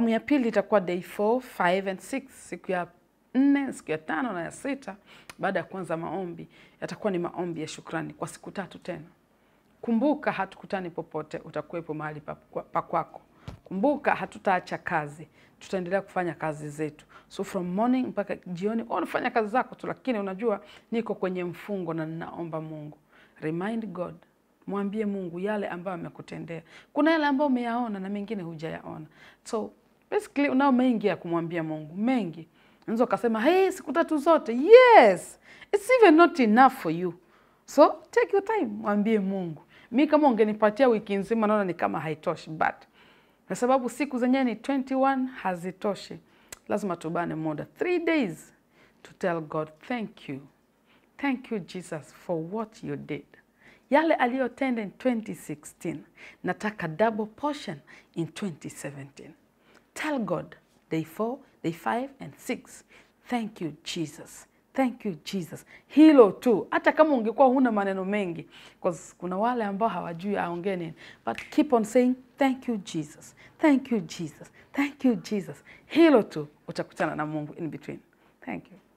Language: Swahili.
Awamu ya pili itakuwa day 4, 5 and 6. Siku ya nne, siku ya tano na ya sita, baada ya kuanza maombi, yatakuwa ni maombi ya shukrani kwa siku tatu tena. Kumbuka hatukutani popote, utakuwepo mahali pa pa kwako. Kumbuka hatutaacha kazi, tutaendelea kufanya kazi zetu. So from morning mpaka jioni unafanya kazi zako tu, lakini unajua niko kwenye mfungo na ninaomba Mungu. Remind God, mwambie Mungu yale ambayo amekutendea. Kuna yale ambayo umeyaona na mengine hujayaona, so basically unao mengi ya kumwambia Mungu, mengi. Unaweza ukasema hey, siku tatu zote, yes it's even not enough for you, so take your time, mwambie Mungu. Mi kama ungenipatia wiki nzima, naona ni kama haitoshi, but kwa sababu siku zenyewe ni 21 hazitoshi, lazima tubane muda 3 days to tell God thank you, thank you Jesus for what you did. Yale aliyotenda in 2016 nataka double portion in 2017. Tell God day 4, day 5 and 6. Thank you Jesus. Thank you Jesus. Hilo tu, hata kama ungekuwa huna maneno mengi, because kuna wale ambao hawajui aongee nini, but keep on saying thank you Jesus, thank you Jesus, thank you Jesus. Hilo tu utakutana na Mungu in between. Thank you.